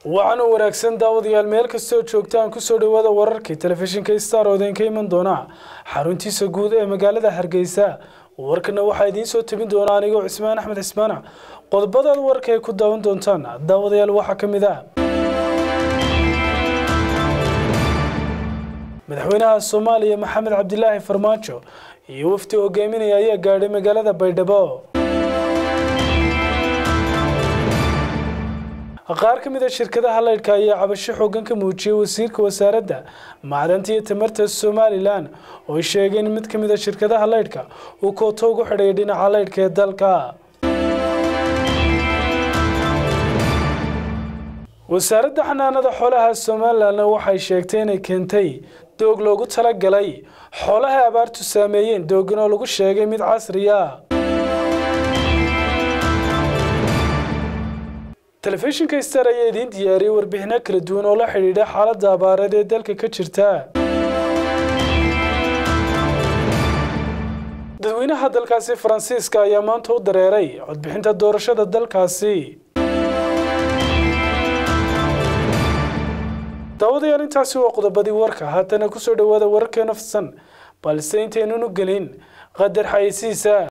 waxaana wanaagsan daawadayaal meel kastoo joogtaan kusoo dhawaada wararkii telefishinka star oo idinka iman doona xaruntiisa guud ee magaalada hargeysa warkana waxaa idiin soo tabin doona anigoo cismaan axmed cismaana qodobadaad warka ay ku daawan doontaan daawadayaal waxaa ka mid ah madaxweynaha soomaaliya maxamed cabdilaahi farmaajo iyo wafdi hogaaminaya ayaa gaadhay magaalada baydhabo qaar ka mid a shirkadaha laydhka ayaa cabasho xoogan ka muujiyey wasiirka wasaaradda macdanta iyo tamarta somalilan oo sheegay in mid ka mid a shirkadaha laydhka uu kooto ugu xidhay dhinaca laydhka ee dalka wasaaradda xanaanada xoolaha somalilanna waxay sheegtay inay keentay doog loogu talagalay xoolaha abaartu saameeyeen doogan oo lagu sheegay mid casri ah telefishinka star ayaa idiin diyaariyey warbixino kala duwan oo la xidhiidha xaaladda abaareed ee dalka ka jirta dadweynaha dalkaasi faransiiska ayaa maanta u dareeray codbixinta doorashada dalkaasi daawadayaal intaasi waa qodobadii warka haatana kusoo dhawaada wararkeena fidsan balse intaynan u gelin qadar xayeysiisa